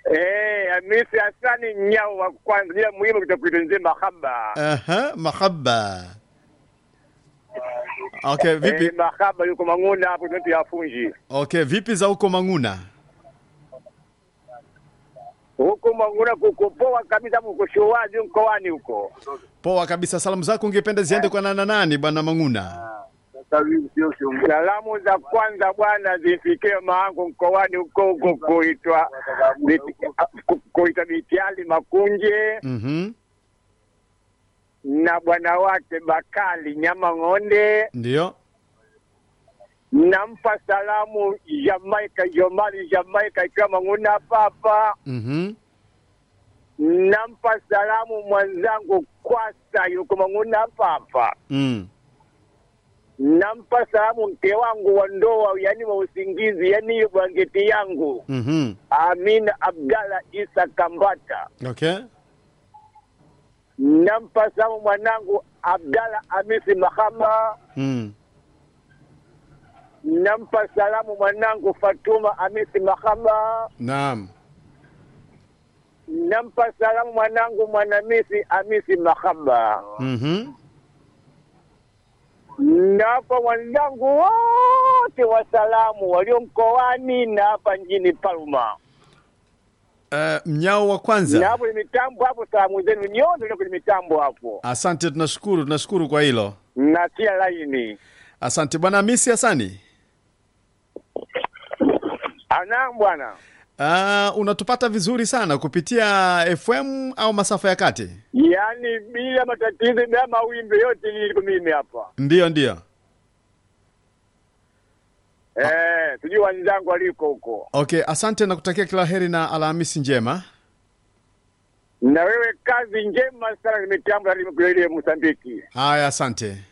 Eh, Hamisi Hasani Nyau wa kwanza, jina muhimu kitakuita nzee mahaba. Aha, mahaba. Okay, vipi? Eh, mahaba yuko Mang'una hapo kwetu ya Funji. Okay, vipi za huko Mang'una? Huko Mang'una kuko poa kabisa, hapo uko showazi mkoani huko. Poa kabisa. Salamu zako ungependa ziende kwa nana nani bwana Mang'una? Salamu za kwanza bwana zifikie maangu mkoani huko huko kuitwa ku- kuitwa Mitiali Makunje Mhm. na bwana wake Bakali Nyama Ng'onde. Ndio. Nampa salamu Jamaika Jomali Jamaika ikiwa Mang'una hapa hapa. Mhm. Nampa salamu mwenzangu Kwasa yuko Mang'una hapa hapa. Mm. Nampa salamu mke wangu wa ndoa, yani wa usingizi, yani hiyo blanketi yangu Mhm. Amina Abdalla Isa Kambata. Okay. Nampa salamu mwanangu Abdalla Hamisi Mahama. Mm. Nampa salamu mwanangu Fatuma Hamisi Mahama. Naam. Nampa salamu mwanangu Mwanamisi Hamisi Mahaba. Mhm. Napa wenzangu wote wa salamu walio mkoani na hapa mjini Palma. Uh, mnyao wa kwanza. Na hapo ni mitambo hapo, salamu zenu nyote ndio kwenye mitambo hapo. Asante, tunashukuru, tunashukuru kwa hilo. Natia laini. Asante bwana Hamisi Hasani. Ana bwana. Uh, unatupata vizuri sana kupitia FM au masafa ya kati? Yaani bila matatizo bila mawimbi yote niko mimi hapa. Ndiyo, ndiyo. Eh, tujue wenzangu waliko huko. Okay, asante na kutakia kila heri na Alhamisi njema. Na wewe kazi njema sana, ni mitambo ya Mosambiki. Haya, asante.